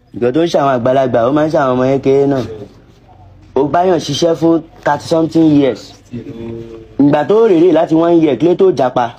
ìgbà tó ń ṣàwọn àgbàlagbà ó máa ń ṣàwọn ọmọ kékeré náà ó báyàn ṣiṣẹ́ fún thirty something years ìgbà tó rèrè láti one year kílé tó japa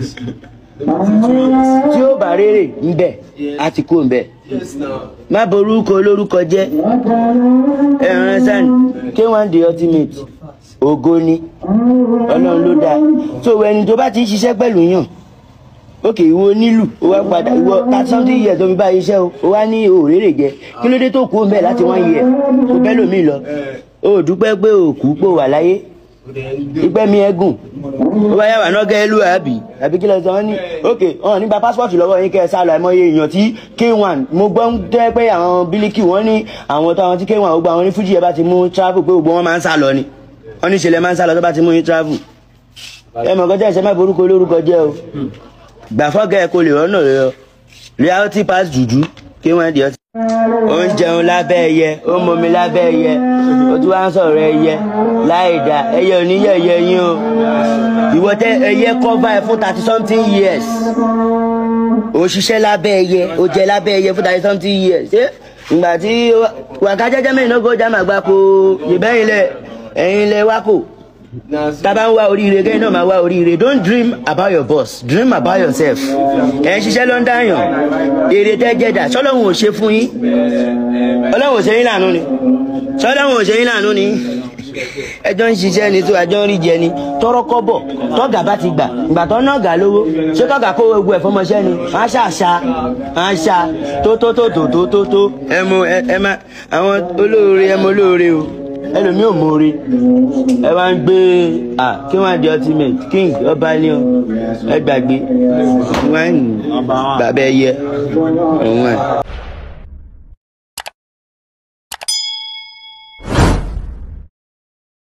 tí ó bá rèrè ńbẹ á ti kú ńbẹ má borúkọ olórúkọ jẹ́ ẹran sàn k1 the ultimate ògo ni ọlọ́run ló dáa tó ẹni tó bá ti ń ṣiṣẹ́ pẹ̀lú yàn ókè ìwọ nílù ó wá padà ìwọ thirty something years tó fi bá iṣẹ́ o ó wá ní òrèrè jẹ kí ló dé tó kú ńbẹ láti one year kó bẹ́ẹ̀ lómi lọ ó dúpẹ́ pé òkú pò wà láyé ìpẹ́ mi ẹ̀gùn ó bá yàrá náà gẹ́lú àbí àbí kí lọ sọ wọ́n ní ok ọ̀hún nígbà pásítọ̀tì lọ́wọ́ yín kẹ́ ẹ sá lọ àìmọye èèyàn tí k1 mo gbọ́ ń tẹ́ pé àwọn bílíkì wọ́n ní àwọn tó àwọn tí k1 ó gba àwọn ní fújì ẹ bá ti mú travel pé gbogbo wọn máa ń sá lọ ni wọ́n ní ìṣẹ̀lẹ̀ máa ń sá lọ tó bá ti mú yín travel ẹ mọ̀ kọjá ìṣẹ́ má borúkọ olórúkọ jẹ́ o gbà fọ́gẹ́ ẹ kò lè rọ́nà rẹ ọ reality pass jùjú k1 di ọtí ó ń jẹun lábẹ́ ẹyẹ ó ń momi lábẹ́ ẹyẹ ó tún wá ń sọ̀rọ̀ ẹyẹ láì dá ẹyẹ oníyẹ̀yẹ yín o ìwọ tẹ ẹyẹ cover ẹ fún thirty something years ó ṣiṣẹ́ lábẹ́ ẹyẹ ó jẹ lábẹ́ ẹyẹ fún thirty something years ṣé ìgbà tí wàká jẹ́jẹ́ mẹ́rin náà kó já màgbà kó ìbẹ́yìn lẹ ẹ̀yin lẹ wá kò tábà ń wá oríire kẹ́yìn náà máa wá oríire don't dream about your boss dream about yourself ẹ̀ ń ṣiṣẹ́ lọ́ndà yàn èrè tẹ́ jẹ́dà sọ́lọ́hún ò ṣe fún yín ọlọ́hún ò ṣe yín lànà ni sọ́lọ́hún ò ṣe yín lànà ni ẹjọ́ ń ṣiṣẹ́ ni tó ẹjọ́ ń rí jẹ ni tọrọ kọ́bọ̀ tọ́gà bá ti gbà ìgbà tó ná ọ̀gá lówó ṣé tọ́gà kó gbogbo ẹ̀ fọmọṣẹ́ ni wọ́n á ṣàṣà wọ́n á ṣà tó tó tó tó tó tó tó ẹ mọ ẹ má àwọn olóore ẹ mọ olóore o ẹlòmíì ò mọ̀ọ́re ẹ wá ń gbé à kí wọ́n á di ultimate king ọba ní ọ ẹ gbàgbé wọ́n á ń bàbá ẹyẹ òun ẹ̀.